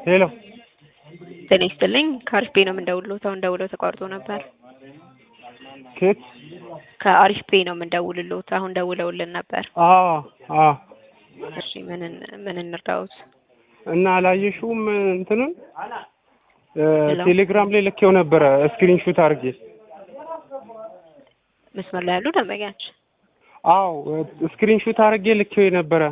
ሄሎ ጤና ይስጥልኝ ከአሪፍ ፔ ነው የምንደውልሎት። አሁን ደውለው ተቋርጦ ነበር። ኬት ከአሪፍ ፔ ነው የምንደውልሎት። አሁን ደውለውልን ነበር። አ አ እሺ ምን ምን እንርዳዎት? እና አላየሽውም እንትኑን እ ሄሎ። ቴሌግራም ላይ ልኬው ነበረ ስክሪንሾት አድርጌ። መስመር ላይ ያሉ ደንበኛችን አዎ ስክሪንሾት አድርጌ ልኬው ነበረ።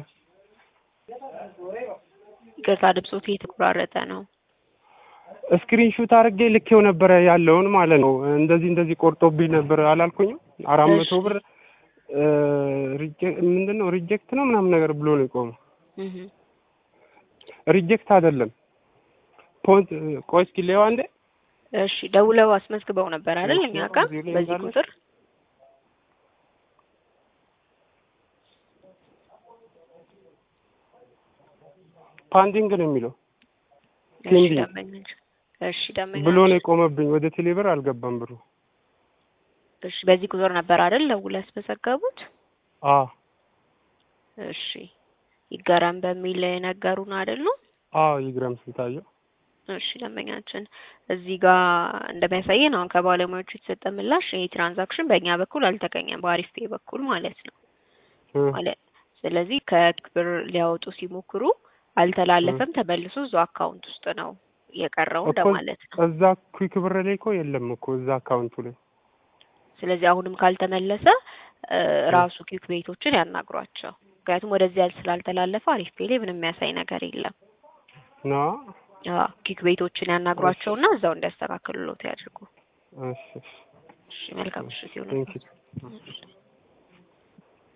ይቅርታ ድምፆት እየተቆራረጠ ነው። ስክሪንሾት አድርጌ ልኬው ነበረ ያለውን ማለት ነው። እንደዚህ እንደዚህ ቆርጦብኝ ነበር አላልኩኝም? አራት እሺ። መቶ ብር እ ሪጀ- ምንድን ነው ሪጀክት ነው ምናምን ነገር ብሎ ነው የቆመው። እህ ሪጀክት አይደለም ፖንት ቆይ እስኪ ሌዋ እንዴ እሺ ደውለው አስመዝግበው ነበር አይደል? እሺ፣ እኛ ጋር እዚህ ላይ በዚህ እንዳለ። ቁጥር ፓንዲንግ ነው የሚለው እሺ ፔንዲንግ ደንበኛችን እሺ ደንበኛችን ብሎ ነው የቆመብኝ። ወደ ቴሌብር አልገባም ብሩ። እሺ በዚህ ቁጥር ነበር አይደል ደውለው ያስመዘገቡት? አ እሺ ይገራም በሚል ነገሩን አይደል ነው? አ ይግረም ስንታየው እሺ ደንበኛችን እዚህ ጋር እንደሚያሳየን አሁን ከባለሙያዎቹ የተሰጠ ምላሽ ይሄ ትራንዛክሽን በእኛ በኩል አልተገኘም፣ በአሪፍ ፔ በኩል ማለት ነው እ ማለት ስለዚህ ከብር ሊያወጡ ሲሞክሩ አልተላለፈም፣ ተመልሶ እዛው አካውንት ውስጥ ነው የቀረው እኮ እንደማለት ነው። እዛ ኩዊክ ብር ላይ እኮ የለም እኮ እዛ አካውንቱ ላይ ስለዚህ አሁንም ካልተመለሰ እ ራሱ ኪክ ቤቶችን ያናግሯቸው። ምክንያቱም ወደዚህ ያል ስላልተላለፈ አሪፍ ፔ ላይ ምንም የሚያሳይ ነገር የለም። ና አዎ ኪክ ቤቶችን ያናግሯቸውና እዛው እንዲያስተካክሉሎት ያድርጉ። እሺ እሺ መልካም ምሽት ይሁን። ቴንክ ዩ